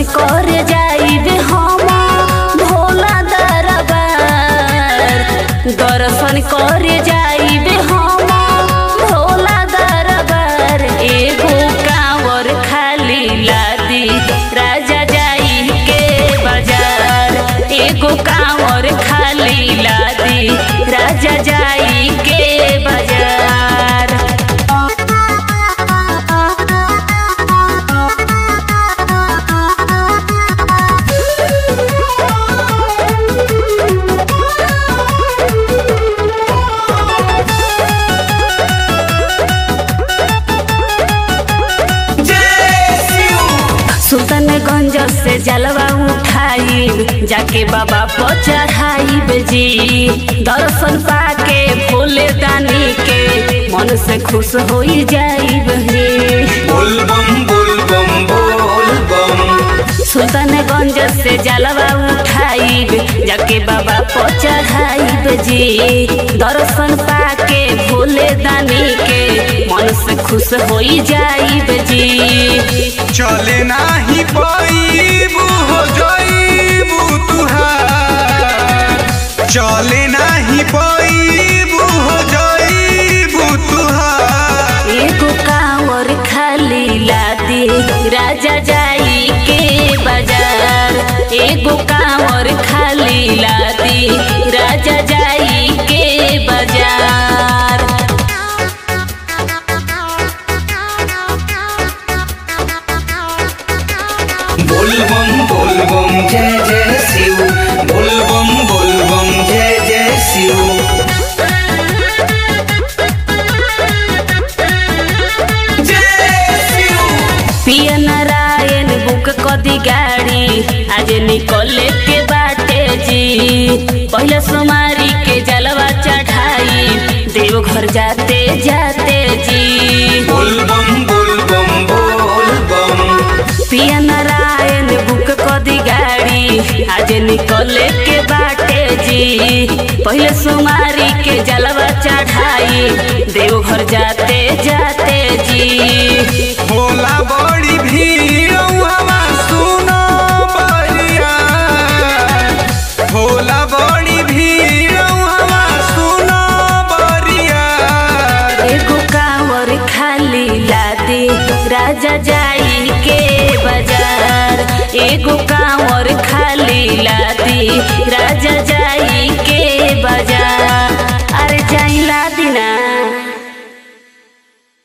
कर जाइबे हम भोला दरबार दर्शन कर जाइबे हम भोला दरबार एगो कांवर खाली लादी राजा जाई के बाजार एगो कांवर खाली लादी राजा जाई के बाजार सुल्तानगंज से जलवा उठाई जाके बाबा पर चढ़ाई जी दर्शन पाके भोले दानी के मन से खुश हो जाई बोल बम बोल बम बोल बम सुल्तानगंज से जलवा उठाई जाके बाबा पर चढ़ाई जी दर्शन पाके भोले दानी के मन से खुश हो जाई जी चले नाही पाईबू हो जाईबू तुहार चले नाही पाईबू हो जाईबू तुहार एगो कांवर खाली लादी राजा जाई के बाजार एगो कांवर खाली लादी राजा जाई के बाजार बोल बम बोल बम जय जय शिव बोल बम बोल बम जय जय शिव जय शिव पिया नारायण बुक कदी गाड़ी आज निकले के बाटे जी पहले सोमारी के जलवा चढ़ाई देवघर जाते जाते जी बोल बम बोल बम बोल बम पिया नारायण बुक कदी गाड़ी आज निकले के बाटे जी पहले सोमारी के जलवा चढ़ाई देवघर जाते जाते जी होला बड़ी भीड़ हवा सुनो बलिया होला बड़ी भीड़ हवा सुनो बलिया एगो कांवर खाली लादी राजा जाई के बाजार एगो कांवर खाली